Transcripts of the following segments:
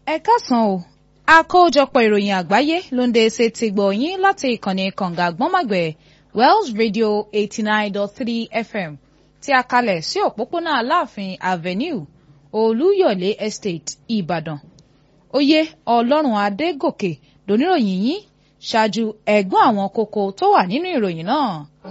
ẹ káàsán o àkójọpọ̀ ìròyìn àgbáyé ló ń dé ṣe ti gbọ̀ yín láti ìkànnì kànga àgbọ́nmàgbẹ̀ Wells Radio eighty nine dot three FM tí a kalẹ̀ sí òpópónà Aláàfin Avenue Olúyọ̀lé Estate Ìbàdàn oyè Ọlọ́run Adégòkè lóníròyìn yín ṣáájú ẹ̀gbọ́n àwọn kókó tó wà nínú ìròyìn náà.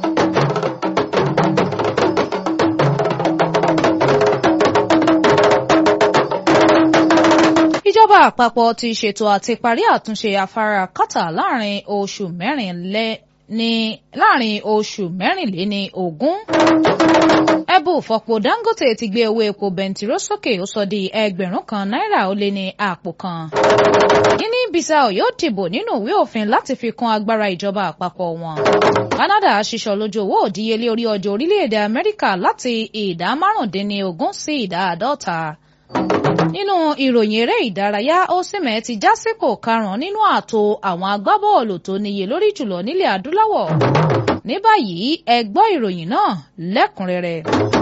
ìjọba àpapọ̀ ti ṣètò àti parí àtúnṣe afárá kátà láàrin oṣù mẹ́rin ní láàrin oṣù mẹ́rìnléní ogún. ẹbù fọ̀pọ̀ Dangote ti gbé owó epo bẹntiró sókè ó sọ di ẹgbẹ̀rún kan náírà ó lé ní àpò kan. Guinea Bissau yóò dìbò nínú ìwé òfin láti fi kún agbára ìjọba àpapọ̀ wọn. Canada ṣiṣọ lójú owó òdíyelé orí ọjà orílẹ̀-èdè Amẹ́ríkà láti ìdá márùndínlógún sí ìdá àádọ́ta nínú ìròyìn eré ìdárayá Osimhen ti já sípò karùn-ún nínú ààtò àwọn agbábọ́ọ̀lù tó níye lórí jùlọ nílẹ̀ adúláwọ̀ ní báyìí ẹ gbọ́ ìròyìn náà lẹ́kùnrẹ́rẹ́.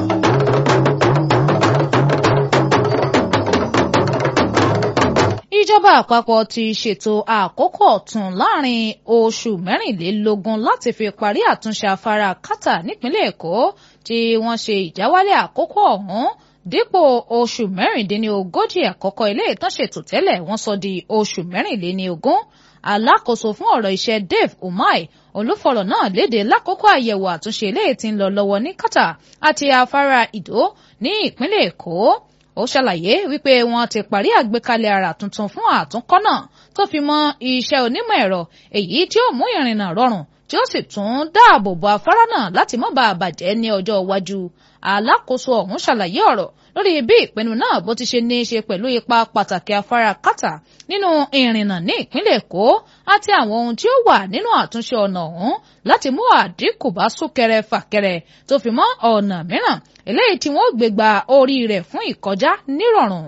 ìjọba àpapọ̀ ti ṣètò àkókò ọ̀tun láàrin oṣù mẹ́rìnlélógún láti fi parí àtúnṣe afárá kátà nípínlẹ̀ Èkó tí wọ́n ṣe ìjáwálẹ̀ àkókò ọ̀hún dípò oṣù mẹ́rìndínlógójì àkọ́kọ́ ilé ìtànṣètò tẹ́lẹ̀ wọ́n sọ di oṣù mẹ́rìnléníogún alákòóso fún ọ̀rọ̀ iṣẹ́ Dave Umahi olúfọ̀rọ̀ náà léde lákòókò àyẹ̀wò àtúnṣe ilé tí ń lọ lọ́wọ́ ní Kátà àti afárá Ìdó ní ìpínlẹ̀ Èkó ó ṣàlàyé wípé wọ́n ti parí àgbékalẹ̀ ara tuntun fún àtúnkọ́ náà tó fi mọ́ iṣẹ́ onímọ̀ ẹ̀rọ èyí tí ó mú ìrìnnà rọrùn tí ó sì tún dáàbò bo afárá náà láti má bàa bàjẹ́ ní ọjọ́ iwájú alákòóso ọ̀hún ṣàlàyé ọ̀rọ̀ lórí bí ìpinnu náà bó ti ṣe ní í ṣe pẹ̀lú ipa pàtàkì afárá kátà nínú ìrìnnà ní ìpínlẹ̀ èkó àti àwọn ohun tí ó wà nínú àtúnṣe ọ̀nà ọ̀hún láti mú àdínkù bá súnkẹrẹ fàkẹrẹ tó fi mọ́ ọ̀nà mìíràn eléyìí tí wọ́n gbé gba orí rẹ̀ fún ìkọjá nírọ̀rùn.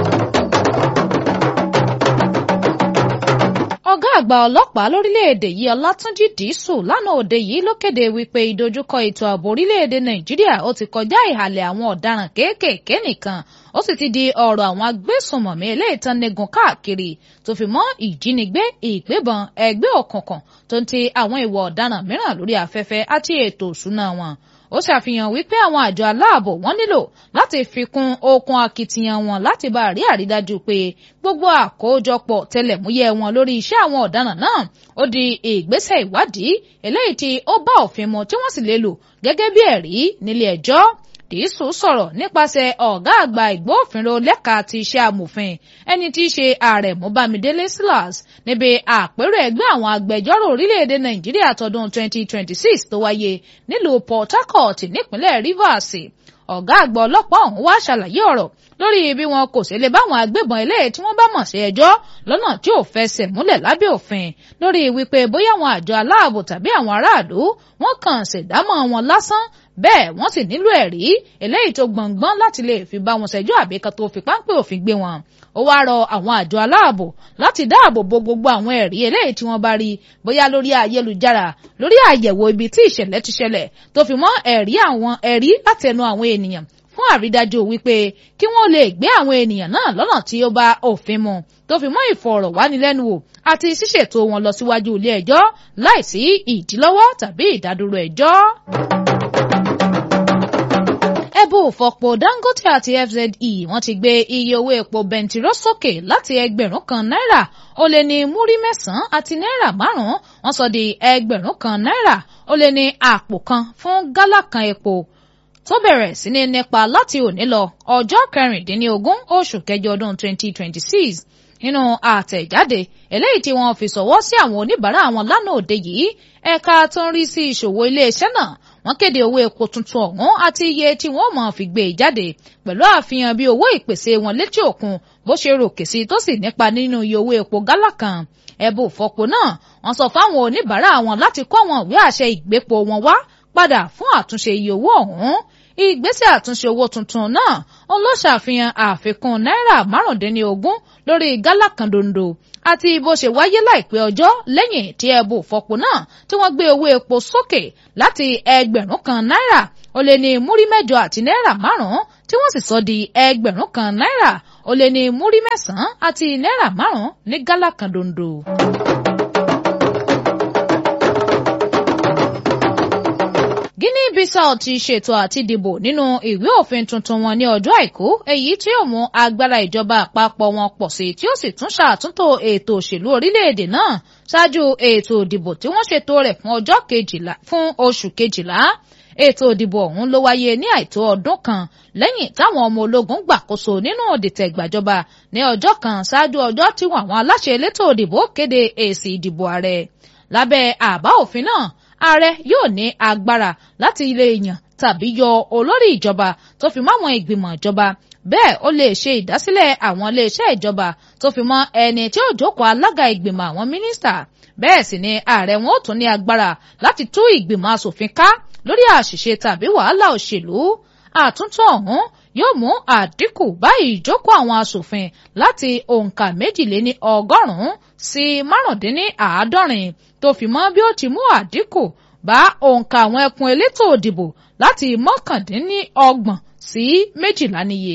ọ̀gá àgbà ọlọ́pàá lórílẹ̀‐èdè yìí ọlátúnjì dìísù lánàá òde yìí ló kéde wípé ìdojúkọ ètò ààbò orílẹ̀‐èdè nàìjíríà ó ti kọjá ìhàlẹ̀ àwọn ọ̀daràn kéékèèké nìkan ó sì ti di ọ̀rọ̀ àwọn agbésùnmọ̀mí eléyìítán nígun káàkiri tó fi mọ́ ìjínigbé ìgbébọn ẹgbẹ́ òkùnkùn tó ń ti àwọn ìwà ọ̀daràn mìíràn lórí afẹ́fẹ́ àti ètò òṣùnà wọn ó ṣàfihàn wípé àwọn àjọ aláàbò wọn nílò láti fi kún okun akitiyan wọn láti bá rí àrídájú pé gbogbo àkójọpọ̀ tẹlẹ̀múyẹ́ wọn lórí iṣẹ́ àwọn ọ̀daràn náà ó di ìgbésẹ̀ ìwádìí eléyìí tí ó bá òfin mu tí wọ́n sì lè lò gẹ́gẹ́ bí ẹ̀rí nílé ẹjọ́ dìísù sọ̀rọ̀ nípasẹ̀ ọ̀gá àgbà ìgbófinró lẹ́ka ti iṣẹ́ amòfin ẹni tí í ṣe àrẹ̀mú bámidélé silas níbi àpérò ẹgbẹ́ àwọn agbẹjọ́rò orílẹ̀-èdè nàìjíríà tọdún 2026 tó wáyé nílùú port harcourt nípínlẹ̀ rivers ọ̀gá àgbà ọlọ́pàá ọ̀hún wá ṣàlàyé ọ̀rọ̀ lórí bí wọn kò ṣe lè báwọn agbébọn eléyìí tí wọ́n bá mọ̀ sí ẹjọ́ lọ́nà tí ò fẹsẹ̀ múlẹ̀ lábẹ́ òfin lórí wípé bóyá àwọn àjọ aláàbò tàbí àwọn aráàlú wọ́n kàn ṣèdámọ̀ wọn lásán bẹ́ẹ̀ wọ́n sì nílò ẹ̀rí eléyìí tó gbọ̀ngbọ́n láti lè fi bá wọn ṣẹjọ́ àbí kan tó fi páńpẹ́ òfin gbé wọn. ó wáá rọ àwọn àjọ aláàbò láti dáàbò bo gbogbo àwọn ẹ̀rí eléyìí tí wọ́n bá rí bóyá lórí ayélujára lórí àyẹ̀wò ibi tí ìṣẹ̀lẹ̀ ti ṣẹlẹ̀ tó fi mọ́ ẹ̀rí àwọn ẹ̀rí látẹnu àwọn ènìyàn fún àrídájú wípé kí wọ́n lè gbé àwọn ènìyàn náà lọ́nà tí ó bá òfin mu tó fi mọ́ ìfọ̀rọ̀wánilẹ́nuwò àti ṣíṣètò wọn lọ síwájú ilé ẹjọ́ láìsí ìdílọ́wọ́ tàbí ìdádúró ẹjọ́ ẹbú fọ̀pọ̀ Dangote àti FZE wọ́n ti gbé iye owó epo bẹntiró sókè láti ẹgbẹ̀rún kan náírà ó lé ní múrí mẹ́sàn-án àti náírà márùn-ún wọ́n sọ di ẹgbẹ̀rún kan náírà ó lé ní àpò kan fún gálà kan epo tó bẹ̀rẹ̀ sí ní nípa láti òní lọ ọjọ́ kẹrìndínlógún oṣù kẹjọ ọdún 2026 nínú àtẹ̀jáde eléyìí tí wọ́n fi ṣọwọ́ sí àwọn oníbàárà wọn lánàá òde yìí ẹ̀ka tó ń rí sí ìṣòwò iléeṣẹ́ náà wọ́n kéde owó epo tuntun ọ̀hún àti iye tí wọ́n máa fi gbé e jáde pẹ̀lú àfihàn bí owó ìpèsè wọn létí òkun bó ṣe ròkè sí tó sì nípa nínú iye owó epo gálà kan ẹ̀bù fọpo náà wọ́n sọ fáwọn oníbàárà wọn láti kó àwọn ìwé àṣẹ ìgbépo wọn wá padà fún àtúnṣe iye owó ọ̀hún ìgbésẹ̀ àtúnṣe owó tuntun náà òun ló ṣàfihàn àfikún náírà márùndínlógún lórí gálà kan dondo àti bó ṣe wáyé láìpẹ́ ọjọ́ lẹ́yìn tí ẹbù fọpo náà tí wọ́n gbé owó epo sókè láti ẹgbẹ̀rún kan náírà ó lé ní múrí mẹ́jọ àti náírà márùn-ún tí wọ́n sì sọ di ẹgbẹ̀rún kan náírà ó lé ní múrí mẹ́sàn-án àti náírà márùn-ún ní gálà kan dondo. Guinea Bissau ti ṣètò àti dìbò nínú ìwé òfin tuntun wọn ní ọjọ́ àìkú èyí tí yóò mú agbára ìjọba àpapọ̀ wọn pọ̀ sí tí ó sì tún ṣàtúntò ètò òṣèlú orílẹ̀-èdè náà ṣáájú ètò ìdìbò tí wọ́n ṣètò rẹ̀ fún ọjọ́ kejìlá fún oṣù kejìlá ètò ìdìbò ọ̀hún ló wáyé ní àìtó ọdún kan lẹ́yìn táwọn ọmọ ológun gbàkóso nínú òdìtẹ̀ gbàjọba ní ọjọ́ kan ṣáájú ọjọ́ tí àwọn aláṣẹ elétò ìdìbò kéde èsì ìdìbò ààrẹ lábẹ́ àbá òfin náà ààrẹ yóò ní agbára láti ilé èèyàn tàbí yọ olórí ìjọba tó fi mọ́ àwọn ìgbìmọ̀ ìjọba bẹ́ẹ̀ ó lè ṣe ìdásílẹ̀ àwọn iléeṣẹ́ ìjọba tó fi mọ́ ẹni tí ó jókòó alága ìgbìmọ̀ àwọn mínísítà bẹ́ẹ̀ sì ni ààrẹ wọn ó tún ní agbára láti tú ìgbìmọ̀ asòfin ká lórí àṣìṣe tàbí wàhálà òṣèlú àtúntò ọ̀hún yóò mú àdínkù bá ìjókòó àwọn asòfin láti òǹkà méjìléní ọgọ́rùn-ún sí márùndínní àádọ́rin tó fi mọ́ bí ó ti mú àdínkù bá òǹkà àwọn ẹkùn elétò òdìbò láti mọ́kàndínní ọgbọ̀n sí méjìlá níye.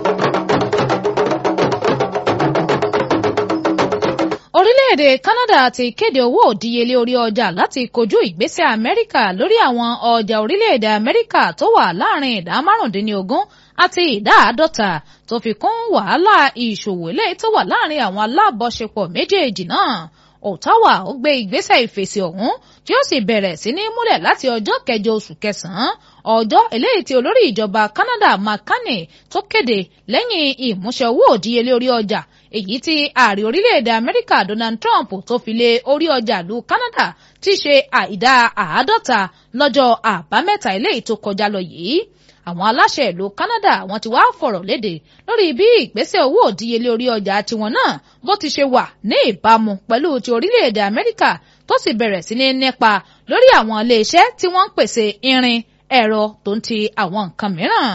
orílẹ̀-èdè Canada ti kéde owó òdíyelé orí ọjà láti kojú ìgbésẹ̀ Amẹ́ríkà lórí àwọn ọjà orílẹ̀-èdè Amẹ́ríkà tó wà láàrin ìdá márùndínlógún àti ìdá àádọ́ta tó fi kún wàhálà ìṣòwò eléyìí tó wà láàrin àwọn alábọ̀ṣepọ̀ méjèèjì náà Ottawa ó gbé ìgbésẹ̀ ìfèsì ọ̀hún tí ó sì bẹ̀rẹ̀ sí ní múlẹ̀ láti ọjọ́ kẹjọ oṣù kẹsàn-án ọjọ́ eléyìí tí olórí ìjọba Canada McCartney tó kéde lẹ́yìn ìmúṣẹ owó òdíyelé orí ọjà èyí tí ààrẹ orílẹ̀-èdè Amẹ́ríkà Donald Trump tó fi lé orí ọjà lu Canada ti ṣe àìdá àádọ́ta lọ́jọ́ àbámẹ́ta eléyìí tó kọjá lọ yìí àwọn aláṣẹ ìlú Canada wọ́n ti wá fọ̀rọ̀ léde lórí bí ìgbésẹ̀ owó òdíyelé orí ọjà tiwọn náà bó ti ṣe wà ní ìbámu pẹ̀lú ti orílẹ̀-èdè Amẹ́ríkà tó sì bẹ̀rẹ̀ sí ní nípa lórí àwọn iléeṣẹ́ tí wọ́n ń pèsè irin ẹ̀rọ tó ń ti àwọn nǹkan mìíràn.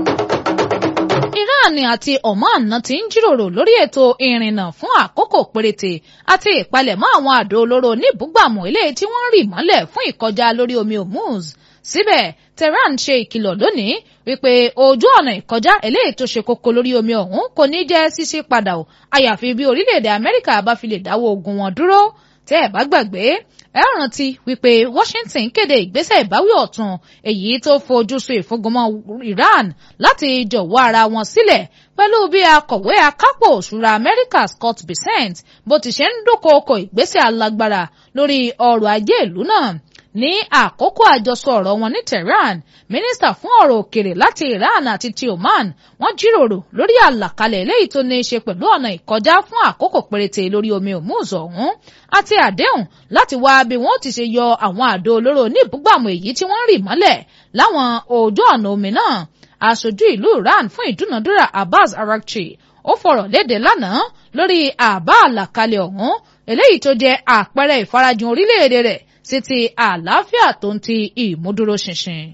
Iran àti Oman náà ti ń jíròrò lórí ètò ìrìnnà fún àkókò péréte àti ìpalẹ̀mọ́ àwọn àdó olóró oníbùgbàmù eléyìí tí wọ́n ń rì mọ́lẹ̀ fún ìkọjá lórí omi Hormuz síbẹ̀ Tehran ṣe ìkìlọ̀ lónìí wípé ojú ọ̀nà ìkọjá eléyìí tó ṣe kókó lórí omi ọ̀hún kò ní jẹ́ ṣíṣí padà o àyàfi bí orílẹ̀-èdè Amẹ́ríkà bá fi lè dáwọ́ ogun wọn dúró tẹ́ ẹ̀ bá gbàgbé ẹ rántí wípé Washington kéde ìgbésẹ̀ ìbáwí ọ̀tun èyí tó fojú sùn ìfúngunmọ́ Iran láti jọ̀wọ́ ara wọn sílẹ̀ pẹ̀lú bí akọ̀wé akápò òṣùra Amẹ́ríkà Scott Bessent bó ti ṣe ń dúnkòokò ìgbésẹ̀ alágbára lórí ọrọ̀ ajé ìlú náà ní àkókò àjọsọ ọ̀rọ̀ wọn ní Tehran mínísítà fún ọ̀rọ̀ òkèrè láti Iran àti ti Oman wọ́n jíròrò lórí àlàkalẹ̀ eléyìí tó ní í ṣe pẹ̀lú ọ̀nà ìkọjá fún àkókò péréte lórí omi Hormuz ọ̀hún àti àdéhùn láti wá bí wọ́n ti ṣe yọ àwọn àdó olóró oníbùgbàmù èyí tí wọ́n rì mọ́lẹ̀ láwọn ojú ọ̀nà omi náà aṣojú ìlú Iran fún ìdúnàdúrà Abbas Araghchi ó fọ̀rọ̀ léde lánàá lórí àbá àlàkalẹ̀ ọ̀hún eléyìí tó jẹ́ àpẹẹrẹ ìfarajìn orílẹ̀-èdè rẹ̀ sí ti àlàáfíà tó ń ti ìmúdúróṣinṣin.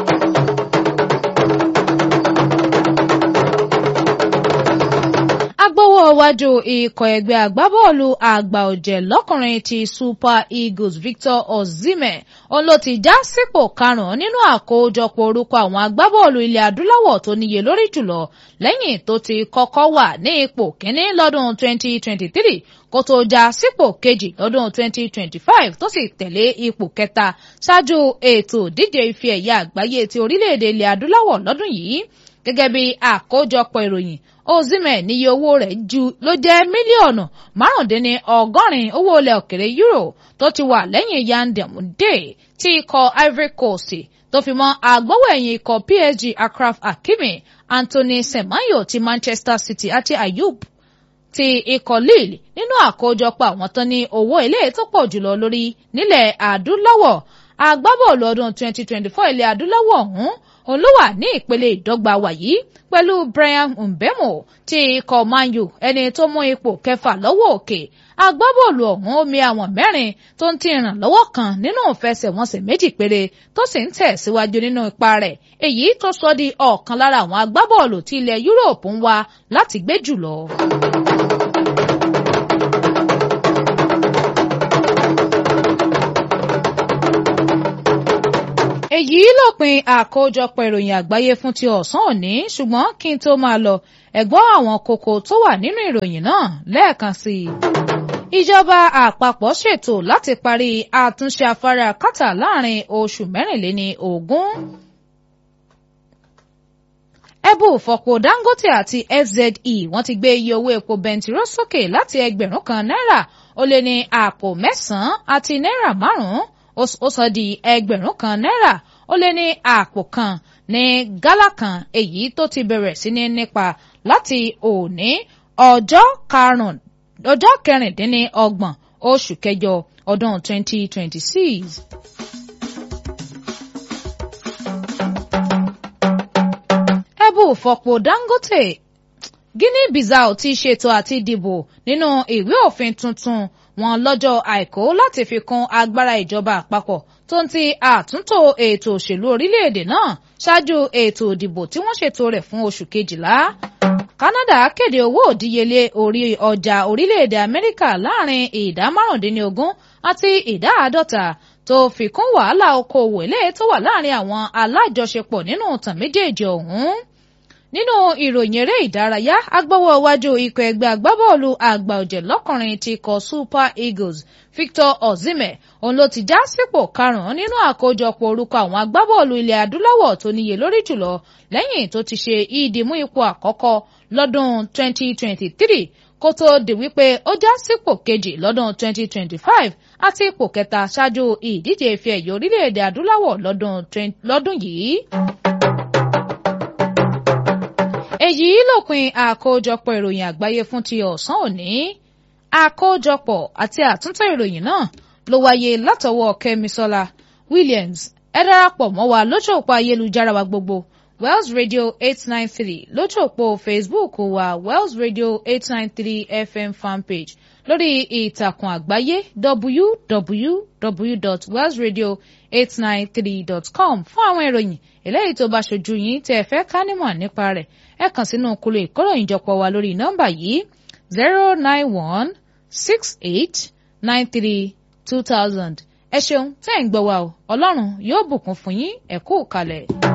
agbowó iwájú ikọ̀ ẹgbẹ́ agbábọ́ọ̀lù àgbà ọ̀jẹ̀ lọ́kùnrin ti Super Eagles Victor Osimhen òun ló ti já sípò karùn-ún nínú àkójọpọ̀ orúkọ àwọn agbábọ́ọ̀lù ilẹ̀ adúláwọ̀ tó níye lórí jùlọ lẹ́yìn tó ti kọ́kọ́ wà ní ipò kínní lọ́dún 2023 kó tó já sípò kejì lọ́dún 2025 tó sì tẹ̀lé ipò kẹta ṣáájú ètò ìdíje ife ẹ̀yà àgbáyé ti orílẹ̀-èdè ilẹ̀ adúláwọ̀ lọ́dún yìí gẹ́gẹ́ bí àkójọpọ̀ ìròyìn Osimhen níye owó rẹ̀ ju ló jẹ́ mílíọ̀nù márùndínní ọgọ́rin owó ilẹ̀ òkèrè euro tó ti wà lẹ́yìn Yandemde tí ikọ̀ Ivory Coast tó fi mọ́ agbọ́wọ̀ẹ̀yìn ikọ̀ PSG Achraf Hakimi Anthony Semenyo ti Manchester City àti Ayoub ti ikọ̀ Lille nínú àkójọpọ̀ àwọn tán ní owó ilé tó pọ̀ jùlọ lórí nílẹ̀ adúláwọ̀ agbábọ́ọ̀lù ọdún 2024 ilẹ̀ adúláwọ̀ ọ̀hún òun ló wà ní ìpele ìdọ́gba wàyí pẹ̀lú Brian Mbemo ti ikọ̀ Man U ẹni tó mú ipò kẹfà lọ́wọ́ òkè agbábọ́ọ̀lù ọ̀hún omi àwọn mẹ́rin tó ń ti ìrànlọ́wọ́ kan nínú ìfẹsẹ̀wọnsẹ̀ méjì péré tó sì ń tẹ̀síwájú nínú ipa rẹ̀ èyí tó sọ di ọ̀kan lára àwọn agbábọ́ọ̀lù tí ilẹ̀ Yúróòpù ń wá láti gbé jùlọ. èyí lópin àkójọpọ̀ ìròyìn àgbáyé fún ti ọ̀sán òní ṣùgbọ́n kí n tó máa lọ ẹ̀gbọ́n àwọn kókó tó wà nínú ìròyìn náà lẹ́ẹ̀kan sí i. ìjọba àpapọ̀ ṣètò láti parí àtúnṣe afárá kátà láàrin oṣù mẹ́rìnléní ogún. ẹbù fọ̀pọ̀ Dangote àti FZE wọ́n ti gbé iye owó epo bẹntiró sókè láti ẹgbẹ̀rún kan náírà ó lé ní àpò mẹ́sàn-án àti náírà márùn-ún ó sọ di ẹgbẹ̀rún kan náírà ó lé ní àpò kan ní gálà kan èyí tó ti bẹ̀rẹ̀ sí ní nípa láti òní ọjọ́ karùn-ún ọjọ́ kẹrìndínlọ́gbọ̀n oṣù kẹjọ ọdún 2026. ẹbù fọ̀pọ̀ Dangote Guinea Bissau ti ṣètò àti dìbò nínú ìwé òfin tuntun wọn lọ́jọ́ àìkú láti fi kún agbára ìjọba àpapọ̀ tó ń ti àtúntò ètò òṣèlú orílẹ̀-èdè náà ṣáájú ètò ìdìbò tí wọ́n ṣètò rẹ̀ fún oṣù kejìlá. Canada kéde owó òdíyelé orí ọjà orílẹ̀-èdè Amẹ́ríkà láàrin ìdá márùndínlógún àti ìdá àádọ́ta tó fi kún wàhálà okòòwò eléyìí tó wà láàrin àwọn alájọṣepọ̀ nínú ìtàn méjèèjì ọ̀hún nínú ìròyìn eré ìdárayá agbọ́wọ́ iwájú ikọ̀ ẹgbẹ́ agbábọ́ọ̀lù àgbà ọ̀jẹ̀ lọ́kùnrin ti kọ Super Eagles Victor Osimhen òun ló ti já sípò karùn-ún nínú àkójọpọ̀ orúkọ àwọn agbábọ́ọ̀lù ilẹ̀ adúláwọ̀ tó níye lórí jùlọ lẹ́yìn tó ti ṣe ìdìmú ipò àkọ́kọ́ lọ́dún 2023 kó tó di wípé ó já sípò kejì lọ́dún 2025 àti ipò kẹta ṣáájú ìdíje ife ẹ̀yẹ orílẹ̀-èdè adúláwọ̀ lọ́dún yìí èyí lópin àkójọpọ̀ ìròyìn àgbáyé fún ti ọ̀sán òní àkójọpọ̀ àti àtúntò ìròyìn náà ló wáyé látọwọ́ kẹ́misọ́lá williams ẹ darapọ̀ mọ́ wa lójú òpó ayélujára wa gbogbo wells radio eight nine three lójú òpó facebook wa wells radio eight nine three fm fanpage lórí ìtàkùn àgbáyé www.wellsradio893.com fún àwọn ìròyìn eléyìí tó bá ṣojú yín tẹ́ ẹ fẹ́ ká nímọ̀ nípa rẹ̀ ẹ kàn sínú kúlò ìkóròyìnjọpọ̀ wa lórí nọ́mbà yìí zero nine one six eight nine three two thousand ẹ ṣeun tẹ́ ẹ̀ ń gbọ́ wa o ọlọ́run yóò bùkún fún yín ẹ kú kalẹ̀.